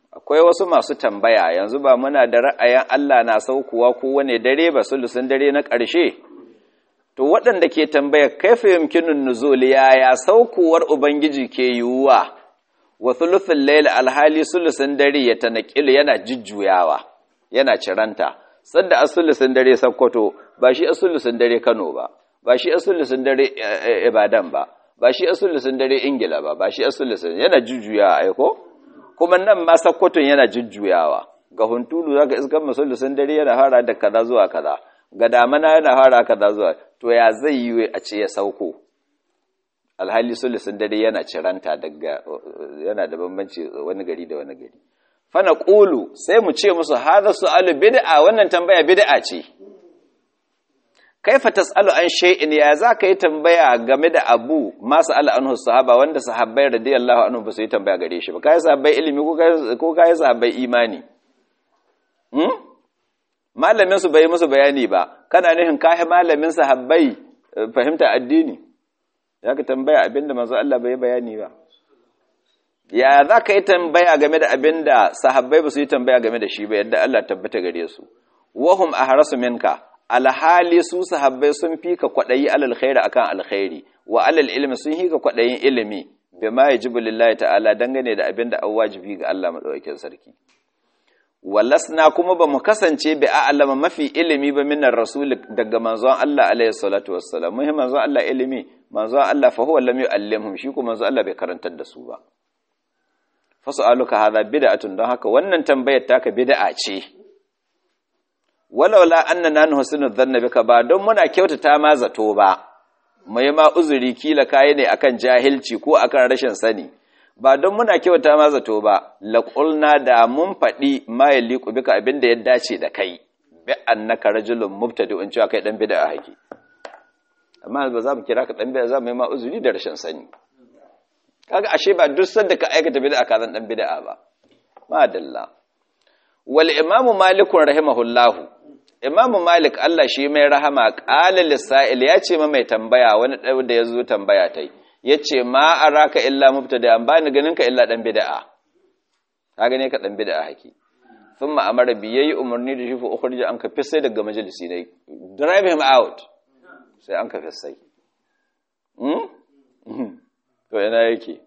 akwai wasu masu tambaya yanzu ba muna da ra'ayin Allah na saukuwa kowane dare ba sulusun dare na ƙarshe to waɗanda ke tambaya kaifa yumkinun nuzul yaya saukuwar ubangiji ke yiwuwa wa thuluthul layl alhali sulusun dare ya tanaqilu yana jujjuyawa yana ciranta sanda asulusun dare sakkwato ba shi asulusun dare Kano ba ba shi asulusun dare Ibadan ba ba shi asulusun dare Ingila ba ba shi asulusun yana jujjuyawa aiko kuma nan ma sakkwaton yana jujjuyawa ga huntulu zaka iskan masulusun dare yana fara da kaza zuwa kaza ga damana yana fara kaza zuwa to ya zai yi a ce ya sauko alhali sulusun dare yana ciranta daga yana da bambanci wani gari da wani gari fana ƙulu sai mu ce musu haza su'alu bid'a wannan tambaya bid'a ce kaifa tas'alu an shay'in ya za ka yi tambaya game da abu ma sa'ala anhu sahaba wanda sahabbai radiyallahu anhu ba su yi tambaya gare shi ba kai sahabbai ilimi ko kai sahabbai imani hmm malamin su bai musu bayani ba kana nufin kai malamin sahabbai fahimta addini ya ka tambaya abinda manzo Allah bai bayani ba ya za ka yi tambaya game da abin da sahabbai ba su yi tambaya game da shi ba yadda Allah tabbata gare su wahum a harasu minka alhali su sahabbai sun fi ka kwaɗayi alal khairi akan alkhairi wa alal ilmi sun fi ka kwaɗayin ilimi bima yajibu lillahi ta'ala dangane da abin da an wajibi ga Allah madaukakin sarki walasna kuma ba mu kasance bi a'lama mafi ilimi ba minar rasul daga manzon Allah alaihi salatu wassalam muhimmin manzon Allah ilimi manzon Allah fa huwa lam yu'allimhum shi kuma manzon Allah bai karantar da su ba fasu'aluka hadha bid'atun don haka wannan tambayar taka bid'a ce walaula annana nuhsinu dhanna bika ba don muna kyautata ma zato ba mai ma uzuri kila kai ne akan jahilci ko akan rashin sani ba don muna kyautata ma zato ba laqulna da mun fadi ma yaliqu bika abinda ya dace da kai bi annaka rajulun mubtadi'un cewa kai dan bid'a haki amma ba za mu kira ka dan bid'a za mu yi ma uzuri da rashin sani kaga ashe ba duk sanda ka aikata bid'a ka zan dan bid'a ba madalla wal imam malik rahimahullah imam malik Allah shi mai rahama qala lisail ya ce mai tambaya wani da yazo tambaya tai yace ma araka illa mubtada an bani ganin ka illa dan bid'a ka gane ka dan bid'a haki thumma amara bi yayi umarni da shi fa ukhrija an ka fisse daga majalisi ne drive him out sai an ka fisse hmm to ina yake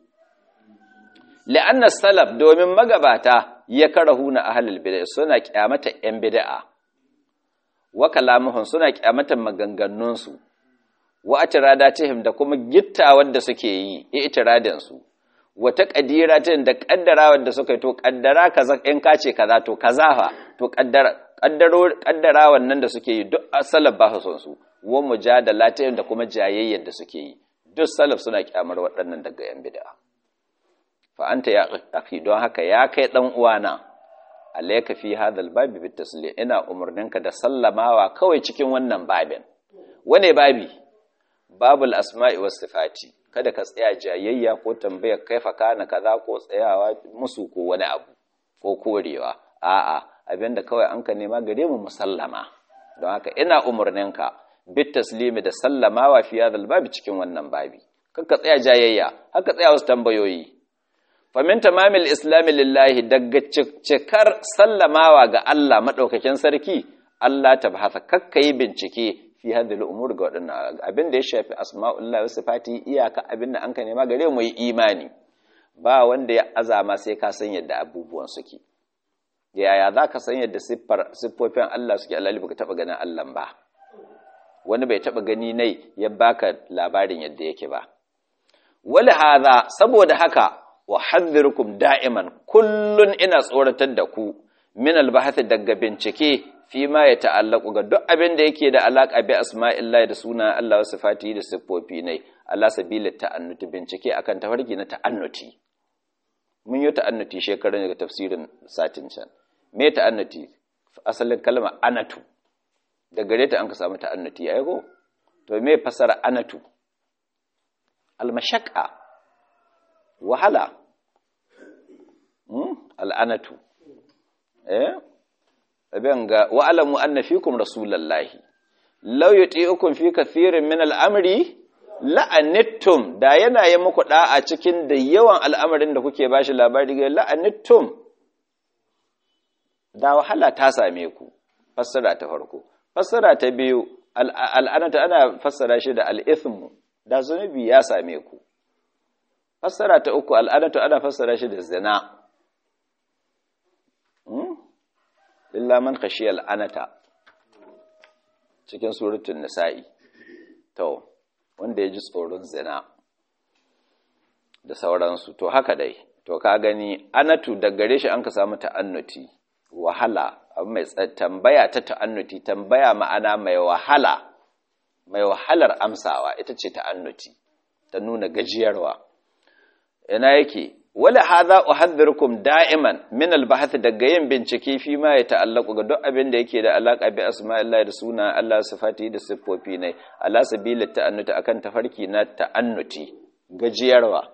la'anna salaf domin magabata ya karahuna ahlul bid'ah suna kyamata yan bid'a wa kalamuhum suna kyamata maganganun su wa atiradatihim da kuma gittawar da suke yi itiradin su wa taqdiratin da kaddarawar da suka yi to kaddara kaza in ka ce kaza to kaza fa to kaddara kaddaro kaddara wannan da suke yi duk salaf ba su son su wa mujadalatihim da kuma jayayyar da suke yi duk salaf suna kyamar waɗannan daga yan bid'a fa anta ya akhi don haka ya kai dan uwana alayka fi hadal babi bit taslim ina umurninka da sallamawa kawai cikin wannan babin wane babi babul asma'i was sifati kada ka tsaya jayayya ko tambayar kaifa kana kaza ko tsayawa musu ko wani abu ko korewa a'a abinda kawai an ka nema gare mu musallama don haka ina umurninka bit taslimi da sallamawa fi hadal babi cikin wannan babi kakka tsaya jayayya haka tsaya wasu tambayoyi famin tamamil islami lillahi daga cikar sallamawa ga Allah maɗaukakin sarki Allah ta bahasa kakka yi bincike fi hadhihi umur ga waɗannan abin da ya shafi asma'ullahi wasu fati iyaka abin da an ka nema gare mu yi imani ba wanda ya azama sai ka san yadda abubuwan suke yaya za ka san yadda siffofin Allah suke Allah baka taɓa ganin Allah ba wani bai taɓa gani nai ya baka labarin yadda yake ba wali haza saboda haka wa hadhirukum da'iman kullun ina tsoratar da ku min albahath daga bincike fi ma ya ta'allaku ga duk abin da yake da alaka bi asma'illahi da suna Allah wa sifati da siffofi ne Allah sabila ta'annuti bincike akan tafarki na ta'annuti mun yi ta'annuti shekaran daga tafsirin satin can me ta'annuti asalin kalma anatu da gare ta an ka samu ta'annuti ai ko to me fasara anatu al-mashaqqa wahala al'anatu eh abin ga wa'alamu anna fikum rasulallahi law yuti'ukum fi kathirin min al'amri la'anittum da yana yi muku da'a cikin da yawan al'amarin da kuke bashi labari ga la'anittum da wahala ta same ku fassara ta farko fassara ta biyu al'anata ana fassara shi da al'ithmu da zunubi ya same ku fassara ta uku al'anata ana fassara shi da zina illa man khashiyal anata cikin suratul nisa'i to wanda ya ji tsoron zina da sauransu to haka dai to ka gani anatu da gare shi an ka samu ta'annuti wahala mai tambaya ta ta'annuti tambaya ma'ana mai wahala mai wahalar amsawa ita ce ta'annuti ta nuna gajiyarwa ina yake wala hadha uhadhirukum da'iman min al-bahth daga yin bincike fi ma ya ta'allaqu ga duk abin da yake da alaka bi asma'illahi da suna Allah sifati da siffofi ne ala sabila ta'annuti akan tafarki na ta'annuti gajiyarwa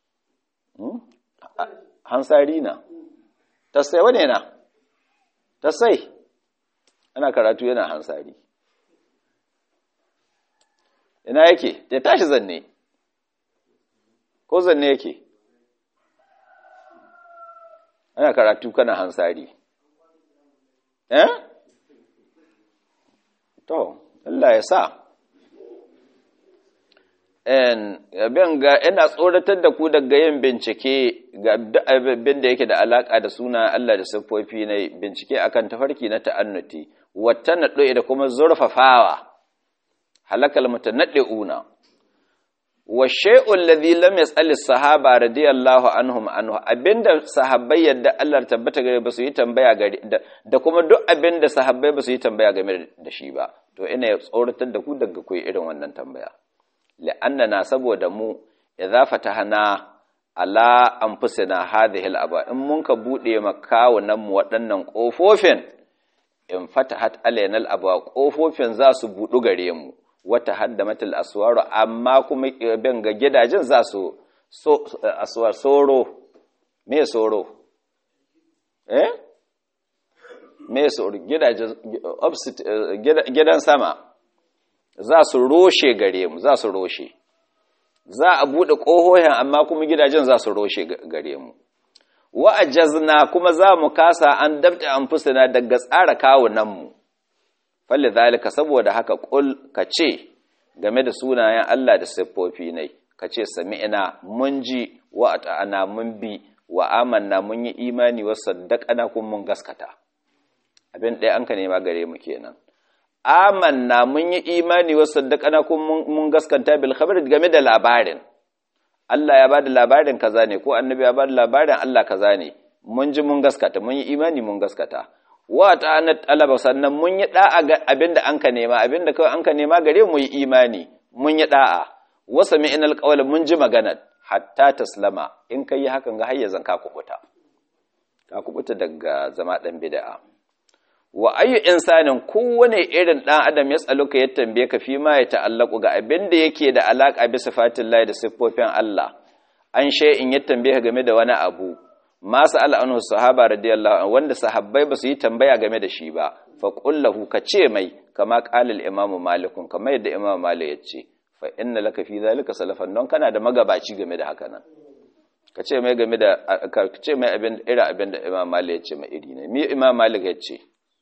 hansari na tasai wane na tasai ana karatu yana hansari ina yake ya tashi zanne ko zanne yake ana karatu kana hansari eh to Allah ya sa abin ga ina tsoratar da ku daga yin bincike ga abin da yake da alaka da suna Allah da siffofi na bincike akan tafarki na ta'annuti wata naɗo da kuma zurfafawa halakal mutanaddi'una wa shay'un ladhi lam yas'al as-sahaba radiyallahu anhum anhu abinda sahabbai yadda Allah tabbata gare ba su yi tambaya gare da kuma duk abinda sahabbai ba su yi tambaya game da shi ba to ina tsoratar da ku daga ku irin wannan tambaya la'annana saboda mu idza fatahna ala anfusina hadhihi al-aba in mun ka bude makawunan mu waɗannan kofofin in fatahat alaina al-aba kofofin za su budu gare mu wata haddamatul aswaru amma kuma bin ga gidajen za su aswar soro me soro eh me soro gidajen gidan sama za su roshe gare mu za su roshe za a buɗe ƙohohin amma kuma gidajen za su roshe gare mu wa'ajazna kuma za mu kasa an dabta an fusina daga tsara kawunanmu falle zalika saboda haka ƙul ka ce game da sunayen Allah da siffofi ne ka ce sami'ina mun ji wa ta'ana mun bi wa amanna mun yi imani wa saddaqana kun mun gaskata abin ɗaya an ka nema gare mu kenan amanna mun yi imani wa saddaqana kun mun gaskanta bil khabar game da labarin Allah ya bada labarin kaza ne ko annabi ya bada labarin Allah kaza ne mun ji mun gaskata mun yi imani mun gaskata wa ta'ana talaba sannan mun yi da'a ga abinda an ka nema abinda kawai an ka nema gare mu yi imani mun yi da'a wa sami'nal qawla mun ji magana hatta taslama in kai hakan ga hayyazan ka kubuta ka kubuta daga zama dan bid'a wa ayyu insanin kowane irin dan adam ya tsaluka ya tambaye ka fi ma ya ta'allaku ga abin da yake da alaka bi sifatin da siffofin Allah an shay in ya tambaye game da wani abu ma sa'al anhu sahaba radiyallahu anhu wanda sahabbai ba su yi tambaya game da shi ba fa qul lahu ka ce mai kama qala al imam malik kamar yadda imam malik ya ce fa inna laka fi zalika salafan don kana da magabaci game da haka nan ka ce mai game da ka ce mai abin irin abin da imam malik ya ce mai iri ne mi imam malik ya ce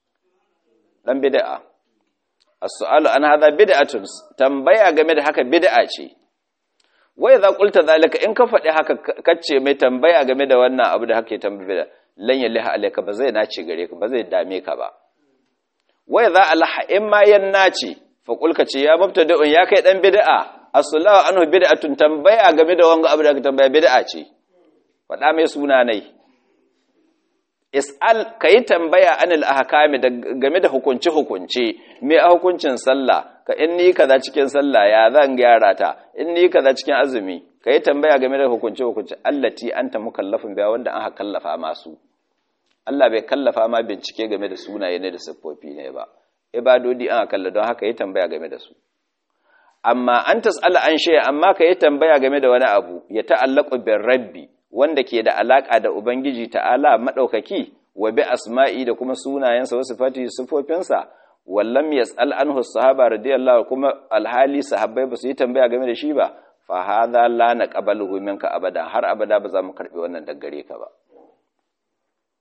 dan bid'a as-su'alu an hadha bid'atun tambaya game da haka bid'a ce wa idza qulta zalika in ka faɗi haka kace mai tambaya game da wannan abu da hake tambaya lan yaliha alayka ba zai nace gare ka ba zai dame ka ba wa idza alaha in ma yan nace fa qul ka ce ya mubtadi'un ya kai dan bid'a as-su'alu anhu bid'atun tambaya game da wanga abu da hake tambaya bid'a ce faɗa mai suna nai is'al ka yi tambaya anil ahkami game da hukunci hukunci me a hukuncin sallah ka in ni kaza cikin sallah ya zan gyara ta in ni kaza cikin azumi ka yi tambaya game da hukunci hukunci allati anta mukallafin biya wanda an kallafa masu Allah bai kallafa ma bincike game da sunaye ne da siffofi ne ba ibadodi an kalla don haka yi tambaya game da su amma an tas'ala an shay'a amma ka yi tambaya game da wani abu ya ta'allaqu bir rabbi wanda ke da alaƙa da Ubangiji ta'ala maɗaukaki wa bi asma'i da kuma sunayensa wasu fati sufofinsa wallam ya tsal an sahaba radiyallahu kuma alhali sahabbai ba su yi tambaya game da shi ba fa hadha la naqbaluhu minka abada har abada ba za mu karbi wannan daga gare ka ba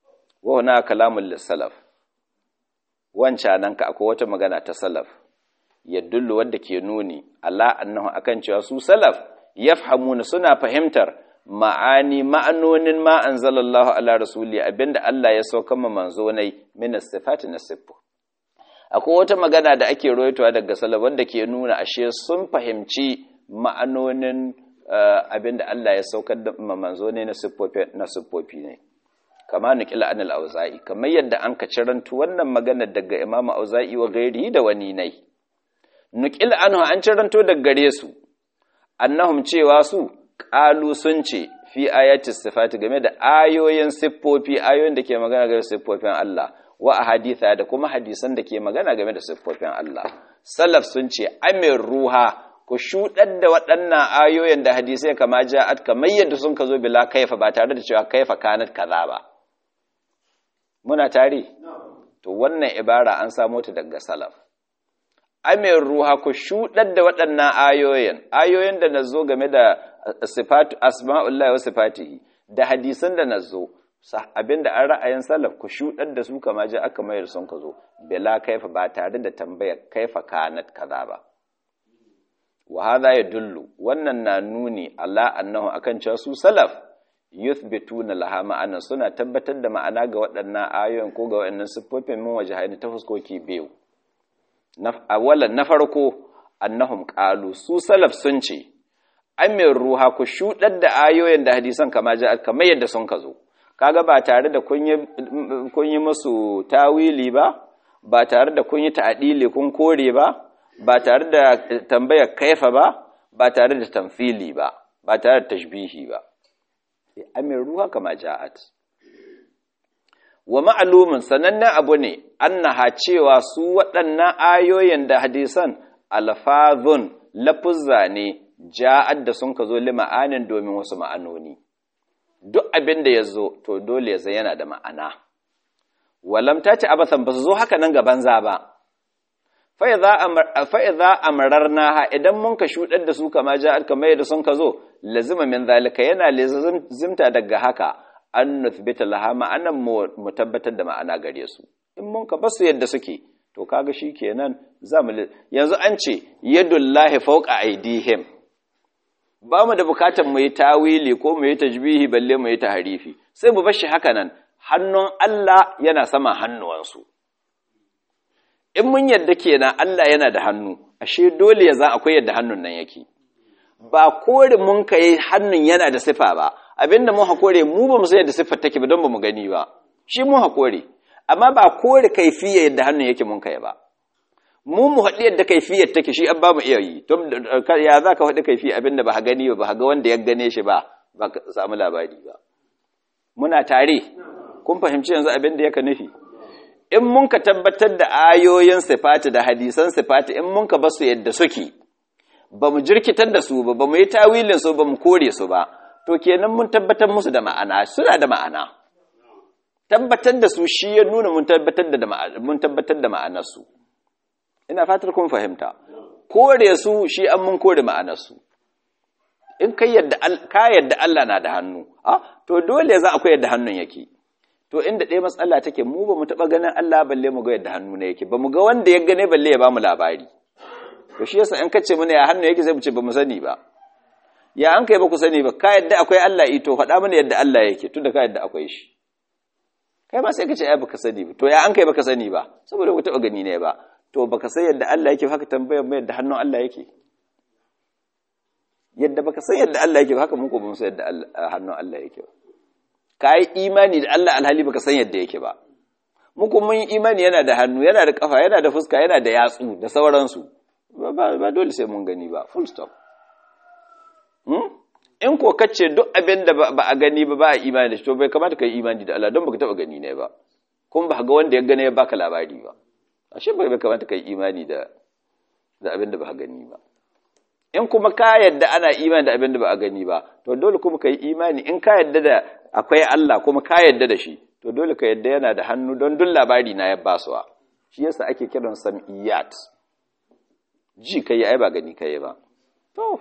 wa huna kalamul lisalaf wancan nan ka akwai wata magana ta salaf yadullu wadda ke nuni Allah annahu akan cewa su salaf yafhamuna suna fahimtar ma'ani ma'anonin ma anzalallahu ala rasuli abinda Allah ya sauka ma manzo nai min sifati na siffu akwai wata magana da ake roitowa daga salaf wanda ke nuna ashe sun fahimci ma'anonin abinda Allah ya saukar da ma manzo ne na siffofi na siffofi ne kama nukila anil auza'i kamar yadda an ka cirantu wannan magana daga imamu auza'i wa gairi da wani nai nukil anhu an ciranto daga gare su annahum cewa su qalu sun ce fi ayati sifati game da ayoyin siffofi ayoyin da ke magana game da siffofin Allah wa ahaditha da kuma hadisan da ke magana game da siffofin Allah salaf sun ce amir ruha ku shudar da waɗannan ayoyin da hadisai kama ja'at kamar yadda sun ka zo bila kaifa ba tare da cewa kaifa kanat kaza ba muna tare to wannan ibara an samo ta daga salaf amir ruha ku shudar da waɗannan ayoyin ayoyin da nazo game da sifatu asma'ullahi wa sifatihi da hadisan da nazo abinda an ra'ayin salaf ku shudar da su kama ji aka mayar sun ka zo bila kaifa ba tare da tambayar kaifa kanat kaza ba wa hadha yadullu wannan na nuni Allah annahu akan cewa su salaf yuthbituna laha ma'ana suna tabbatar da ma'ana ga waɗannan ayoyin ko ga waɗannan siffofin min wajhaini ta fuskoki biyu awalan na farko annahum qalu su salaf sun ce amir ruha ku shudar da ayoyin da hadisan kama ja kamar yadda sun ka zo kaga ba tare da kun yi musu tawili ba ba tare da kun yi ta'dili kun kore ba ba tare da tambayar kaifa ba ba tare da tamfili ba ba tare da tashbihi ba amir ruha kama ja'at wa ma'alumin sanannen abu ne annaha cewa su waɗannan ayoyin da hadisan alfazun lafuzza ne ja'ad da sun ka zo lima'anin domin wasu ma'anoni duk abin da ya zo to dole ya zai yana da ma'ana walam ta ce abasan ba su zo haka nan gaban za ba fa'iza amararna idan mun ka shuɗar da su kama ja'ad kamar yadda sun ka zo lazima min zalika yana lazimta daga haka an nuthbita laha ma'anan mu tabbatar da ma'ana gare su in mun ka basu yadda suke to kaga shikenan zamu yanzu an ce yadullahi fawqa aydihim ba mu da bukatar mu yi tawili ko mu yi tajbihi balle mu yi tahrifi sai mu bar shi haka nan hannun Allah yana sama hannuwansu in mun yadda kenan Allah yana da hannu ashe dole ya za akwai yadda hannun nan yake ba kore mun kai hannun yana da sifa ba abinda mun hakore mu ba mu san yadda siffar take ba don ba mu gani ba shi mun hakore amma ba kore kaifiya yadda hannun yake mun kai ba mu mu haɗi yadda kaifiyar take shi an ba mu iya yi to ya za ka haɗi kaifi abinda ba gani ba ba ga wanda ya gane shi ba ba ka samu labari ba muna tare kun fahimci yanzu abin da yake nufi in mun ka tabbatar da ayoyin sifati da hadisan sifati in mun ka basu yadda suke ba mu jirkitar da su ba ba mu yi tawilin su ba mu kore su ba to kenan mun tabbatar musu da ma'ana suna da ma'ana tabbatar da su shi ya nuna mun tabbatar da mun tabbatar da ma'anar su ina fatar kun fahimta kore su shi an mun kore ma'anar su in kai yadda ka yadda Allah na da hannu ah to dole za akwai yadda hannun yake to inda ɗaya matsala take mu ba mu taɓa ganin Allah balle mu ga yadda hannu ne yake ba mu ga wanda ya gane balle ya ba mu labari to shi yasa in kace mana ya hannu yake sai mu ce ba mu sani ba ya an kai ba ku sani ba ka yadda akwai Allah ito faɗa mana yadda Allah yake tunda ka yadda akwai shi kai ma sai ka ce ai baka sani ba to ya an kai baka sani ba saboda ku taɓa gani ne ba to baka san yadda Allah yake haka tambayar mai yadda hannun Allah yake yadda baka san yadda Allah yake haka mun ko ba mu san yadda hannun Allah yake ba ka yi imani da Allah alhali baka san yadda yake ba muku mun yi imani yana da hannu yana da kafa yana da fuska yana da yatsu da sauransu ba dole sai mun gani ba full stop in ko kace duk abin da ba a gani ba ba a imani da shi to bai kamata ka yi imani da Allah don baka taba gani ne ba kuma ba ga wanda ya gane ya baka labari ba ashe bai kamata ka yi imani da da abin da ba a gani ba in kuma ka yadda ana imani da abin da ba a gani ba to dole kuma ka yi imani in ka yadda da akwai Allah kuma ka yadda da shi to dole ka yadda yana da hannu don duk labari na ya basuwa shi yasa ake kiran sam'iyat ji kai ai ba gani kai ba to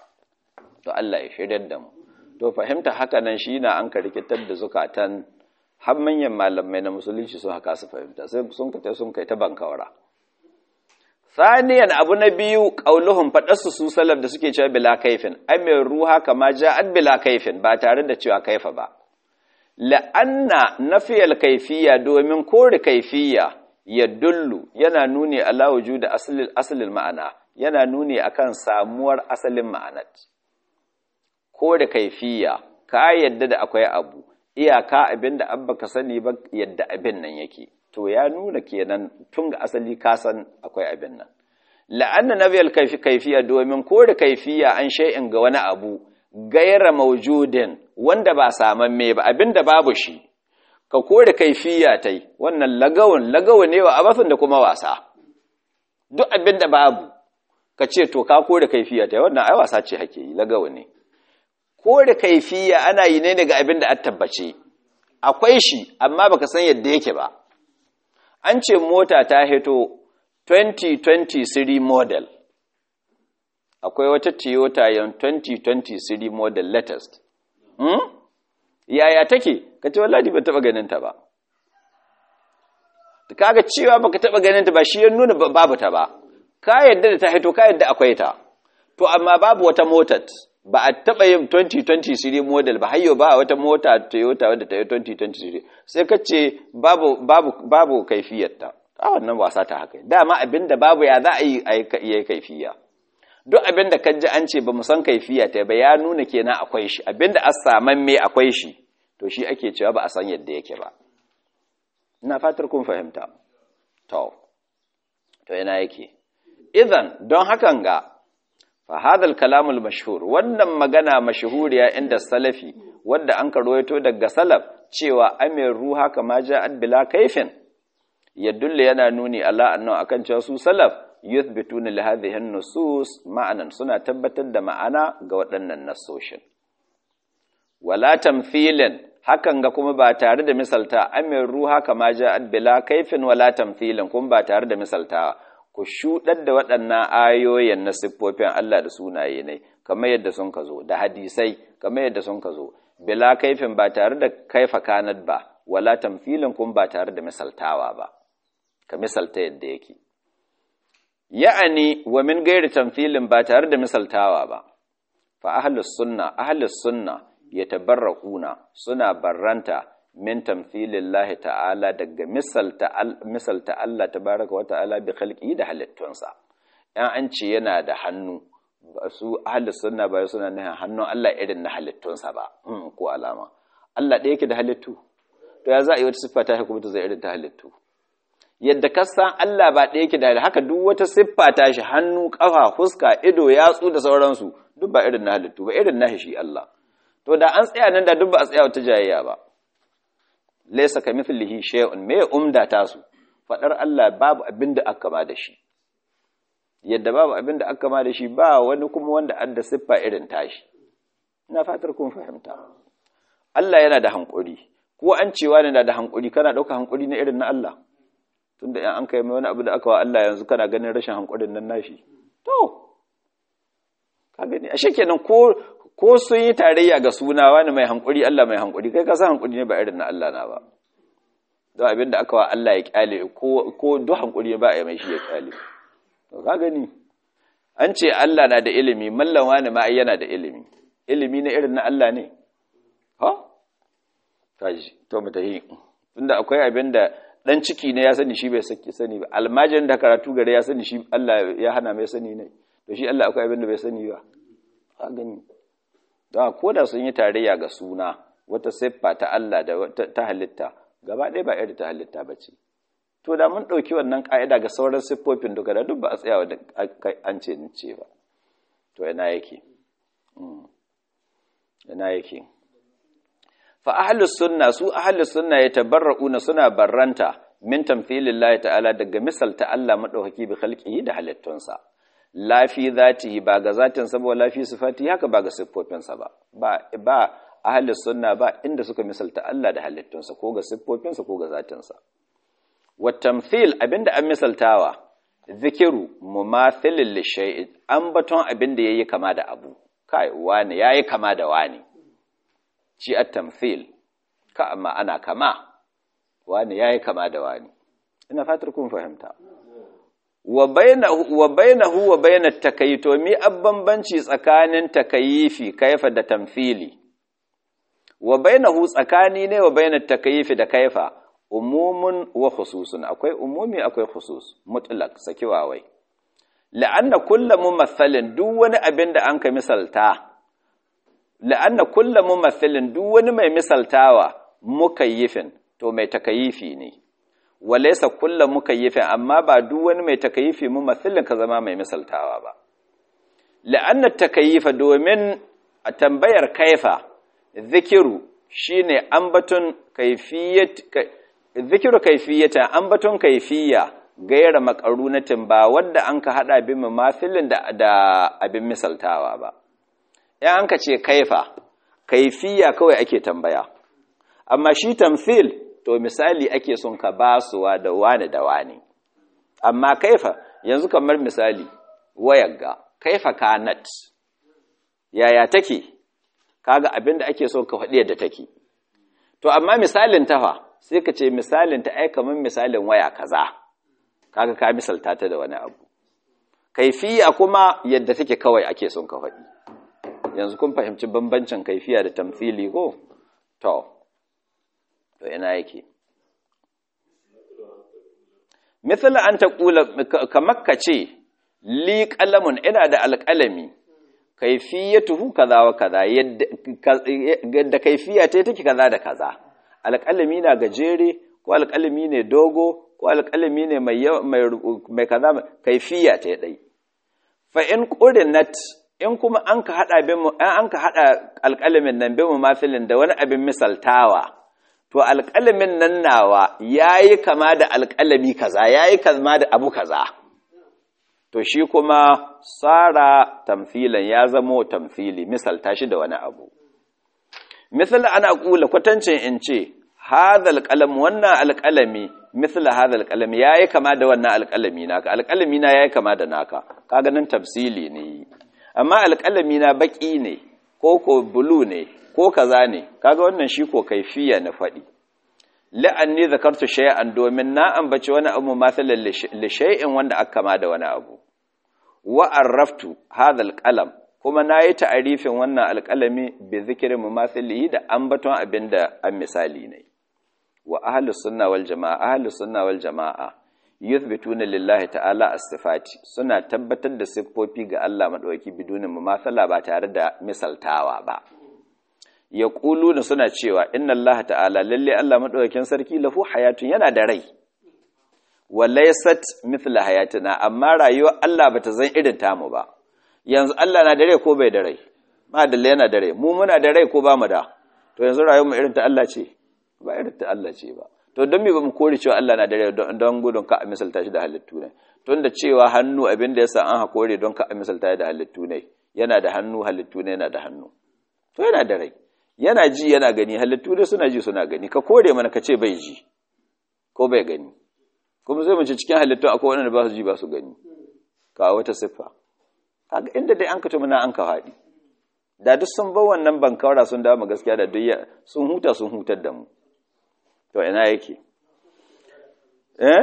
to Allah ya shiryar da mu to fahimta haka nan shi na an ka rikitar da zukatan har manyan malamai na musulunci sun haka su fahimta sai sun kace sun kai ta bankawara saniyan abu na biyu qauluhum faɗarsu su salaf da suke cewa bila kaifin ai mai ruha kama ja'at bila kaifin ba tare da cewa kaifa ba la'anna nafiyal kaifiyya domin kore kaifiyya ya dullu yana nuni ala wujudi asalin asalin ma'ana yana nuni akan samuwar asalin ma'anat kore kaifiyya ka yadda da akwai abu iyaka abin da abba ka sani ba yadda abin nan yake to ya nuna kenan tun ga asali ka san akwai abin nan la'anna nabiyal kaifiya domin kore kaifiya an shay'in ga wani abu gaira maujudin wanda ba samamme ba abin da babu shi ka kore kaifiya tai wannan lagawun lagawu ne wa abasin da kuma wasa duk abin da babu ka ce to ka kore kaifiya tai wannan ai wasa ce hake yi lagawu ne kore kaifiya ana yi ne daga abin da an tabbace akwai shi amma baka san yadda yake ba an ce mota ta hito 2020 siri model akwai wata toyota yan 2020 siri model latest hmm? yaya take ka ce wallahi ba taba ganin ta ba kaga cewa baka taba ganin ta ba shi ya nuna babu ta ba ka yadda da ta hito ka yadda akwai ta to amma babu wata motar ba a taɓa yin 2020 series model ba hayyo ba wata mota Toyota wadda ta yi 2020 series sai ka ce babu babu babu kaifiyarta a wannan wasa ta haka dama abinda babu ya za a yi a yi kaifiya duk abinda ka ji an ce ba mu san kaifiya ta ba ya nuna kenan akwai shi abinda a saman me akwai shi to shi ake cewa ba a san yadda yake ba ina fatar kun fahimta to to yana yake idan don hakan ga فهذا الكلام المشهور wannan magana mashhuriya inda salafi wanda an karwaito daga salaf cewa amir ruha kama ja'at bila kaifin yadulla yana nuni ala annahu akan cewa su salaf yuthbituna li hadhihi an-nusus ma'anan suna tabbatar da ma'ana ga waɗannan nasoshin wala tamthilin hakan ga kuma ba tare da misalta amir ruha kama ja'at bila kaifin wala tamthilin kuma ba tare da misalta ku shuɗar da waɗannan ayoyin na siffofin Allah da sunaye ne kamar yadda sun ka zo da hadisai kamar yadda sun ka zo bila kaifin ba tare da kaifa kanat ba wala tamfilin kun ba tare da misaltawa ba ka misalta yadda yake ya'ani wa min gairi tamfilin ba tare da misaltawa ba fa ahlus sunna ahlus sunna yatabarraquna suna barranta min tamthilillahi ta'ala daga misalta misalta Allah tabaraka wa ta'ala bi khalqi da halittunsa yan an ce yana da hannu su ahli sunna ba suna nuna hannun Allah irin na halittunsa ba ko alama Allah ɗaya yake da halittu to ya za a yi wata siffa ta kuma ta zai irin ta halittu yadda ka san Allah ba ɗaya yake da haka duk wata siffa ta shi hannu kafa fuska ido yatsu da sauransu duk ba irin na halittu ba irin na shi Allah to da an tsaya nan da duk ba a tsaya wata jayayya ba laysa kamithlihi shay'un me umda tasu fadar Allah babu abin da aka ma da shi yadda babu abin da aka ma da shi ba wani kuma wanda adda siffa irin tashi ina fatar kun fahimta Allah yana da hankuri ko an cewa ne da hankuri kana dauka hankuri na irin na Allah tunda in an kai mai wani abu da aka wa Allah yanzu kana ganin rashin hankurin nan nashi to ka gani ashe kenan ko ko sun yi tarayya ga suna wani mai hankuri Allah mai hankuri kai ka san hankuri ne ba irin na Allah na ba don abin da aka wa Allah ya kyale ko ko duk hankuri ba ya mai shi ya kyale to ka gani an ce Allah na da ilimi mallan wani ma yana da ilimi ilimi na irin na Allah ne ha kaji to mu tahi tunda akwai abin da dan ciki ne ya sani shi bai saki sani ba almajirin da karatu gare ya sani shi Allah ya hana mai sani ne to shi Allah akwai abin da bai sani ba ka gani don ko da sun yi tarayya ga suna wata siffa ta Allah da ta halitta gaba ɗaya ba irin ta halitta ba ce to da mun ɗauki wannan ƙa'ida ga sauran siffofin duka da duk ba a tsaya da an ce ni ce ba to ina yake ina yake fa ahlus sunna su ahlus sunna yatabarrauna suna barranta min tamthilillahi ta'ala daga misalta Allah madaukaki bi khalqihi da halittunsa lafi zatihi ba ga zatin sa ba lafi sifati haka ba ga siffofinsa ba ba ba ahli sunna ba inda suka misalta Allah da halittunsa ko ga siffofinsa ko ga zatinsa wa tamthil abinda an misaltawa zikiru mumathilin li shay'in an baton abinda yayi kama da abu kai wani yayi kama da wani shi at tamthil ka amma ana kama wani yayi kama da wani ina fatar kun fahimta wa bainahu wa bainahu wa bainat takayito mi abbanbanci tsakanin takayifi kaifa da tamthili wa bainahu tsakani ne wa bainat takayifi da kaifa umumun wa khususun akwai umumi akwai khusus mutlaq sakiwawai la'anna kullu mumathalin duk wani abin da anka misalta la'anna kullu mumathalin duk wani mai misaltawa mukayyifin to mai takayifi ne walaysa kullu mukayyifin amma ba duk wani mai takayifi mumathalin ka zama mai misaltawa ba la'anna takayifa domin a tambayar kaifa zikiru shine ambaton kaifiyat zikiru kaifiyata ambaton kaifiya gaira makarunatin ba wadda an ka hada bin mafilin da, da abin misaltawa ba in an ka ce kaifa kaifiya kawai ake tambaya amma shi tamfil to misali ake son ka basuwa da wani da wani amma kaifa yanzu kamar misali wayagga kaifa kanat yaya take kaga abin da ake so ka faɗi yadda take to amma misalin tafa sai ka ce misalin ta ai kamar misalin waya kaza kaga ka misalta ta da wani abu kaifiya kuma yadda take kawai ake son ka faɗi yanzu kun fahimci bambancin kaifiya da tamthili ko to to ina yake misali an taqula kamar ka ce li qalamun ina da alƙalami kaifiyatuhu kaza wa kaza yadda kaifiya ta take kaza da kaza alƙalami na gajere ko alƙalami ne dogo ko alƙalami ne mai mai kaza kaifiya ta dai fa in qurinat in kuma an ka hada bin an ka hada alƙalamin nan bin mafilin da wani abin misaltawa to alƙalamin nan nawa yayi kama da alƙalami kaza yayi kama da abu kaza to shi kuma tsara tamfilan ya zamo tamfili misalta shi da wani abu misal ana kula kwatancin in ce hadal qalam wannan alqalami misal hadal qalam yayi kama da wannan alqalami naka alqalami na yayi kama da naka kaga nan tafsili ne amma alqalami na baki ne ko ko bulu ne ko kaza ne kaga wannan shi ko kaifiya na fadi la'anni zakartu shay'an domin na ambaci wani abu masalan li shay'in wanda aka kama da wani abu wa arraftu hadha alqalam kuma nayi ta'arifin wannan alqalami bi zikri mumathilihi da ambaton abinda an misali ne wa ahlus sunna wal jamaa ahlus sunna wal jamaa yuthbituna lillahi ta'ala as-sifati suna tabbatar da siffofi ga Allah madauki bidunin mumathala ba tare da misaltawa ba ya da suna cewa inna Allah ta'ala lalle Allah maɗaukakin sarki lahu hayatun yana da rai walaysat mithla hayatina amma rayuwar Allah bata zan irin tamu ba yanzu Allah na da rai ko bai da rai ma da yana da rai mu muna da rai ko ba mu da to yanzu rayuwar mu irin ta Allah ce ba irin ta Allah ce ba to don me ba mu kore cewa Allah na da rai don gudun ka a misalta shi da halittu ne tun da cewa hannu abin da yasa an hakore don ka a misalta da halittu ne yana da hannu halittu ne yana da hannu to yana da rai yana ji yana gani halittu dai suna ji suna gani ka kore mana ka ce bai ji ko bai gani kuma sai mace cikin halittu akwai wanda ba su ji ba su gani ka wata siffa kaga inda dai an ka tumuna an ka haɗi da duk sun bar wannan bankawara sun dawo gaskiya da duk sun huta sun hutar da mu to ina yake eh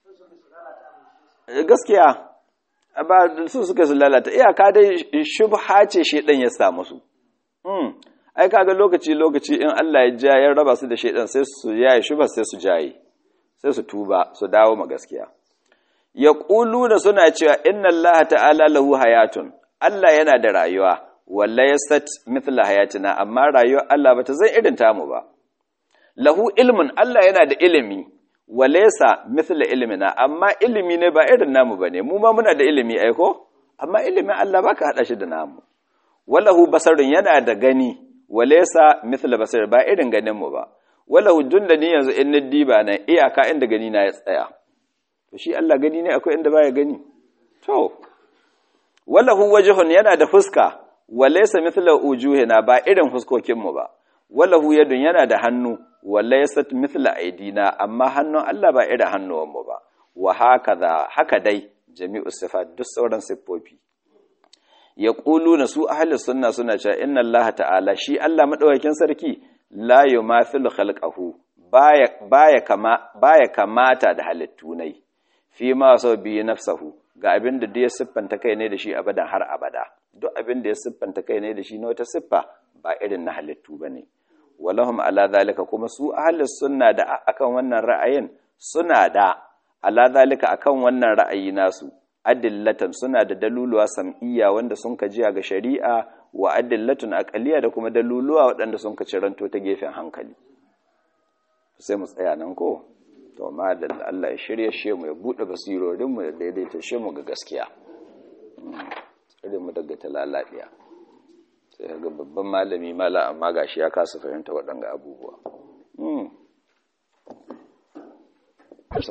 gaskiya ba su suka su lalata iyaka dai shubha ce shedan ya samu su ai kaga lokaci lokaci in Allah ya ja ya raba su da shedan sai su yayi shuba sai su jaye sai su tuba su dawo ma gaskiya ya da suna cewa inna Allah ta'ala lahu hayatun Allah yana da rayuwa walla yastat mithla hayatina amma rayuwar Allah bata zan irin tamu ba lahu ilmun Allah yana da ilimi walaysa mithla ilmina amma ilimi ne ba irin namu bane mu ma muna da ilimi ai ko amma ilimin Allah baka hada shi da namu walahu basarun yana da gani walesa mithla basar ba irin ganin mu ba wala hujjun da ni yanzu in niddi ba nan iyaka inda gani na ya tsaya to shi Allah gani ne akwai inda baya gani to wala hu wajhun yana da fuska walesa mithla ujuhina ba irin fuskokin mu ba wala hu yadun yana da hannu walesa mithla aidina amma hannun Allah ba irin hannuwan mu ba wa hakaza haka dai jami'u sifat duk sauran siffofi ya ƙulu na su ahalin sunna suna cewa inna Allah ta'ala shi Allah maɗaukakin sarki la yumathilu khalqahu baya kama baya kamata da halittu nai fi ma sau biyu nafsahu ga abin da ya siffanta kai ne da shi abadan har abada duk abin da ya siffanta kai ne da shi na wata siffa ba irin na halittu bane walahum ala zalika kuma su ahlus sunna da akan wannan ra'ayin suna da ala zalika akan wannan ra'ayi nasu adillatan suna da daluluwa sam'iyya wanda sun ka jiya ga shari'a wa adillatun aqliya da kuma daluluwa waɗanda sun ka ciranto ta gefen hankali sai mu tsaya nan ko to ma da Allah ya shirye shi mu ya bude basirorin mu ya daidaita shi mu ga gaskiya tsare mu daga talalabiya sai ga babban malami mala amma gashi ya kasa fahimta waɗanga abubuwa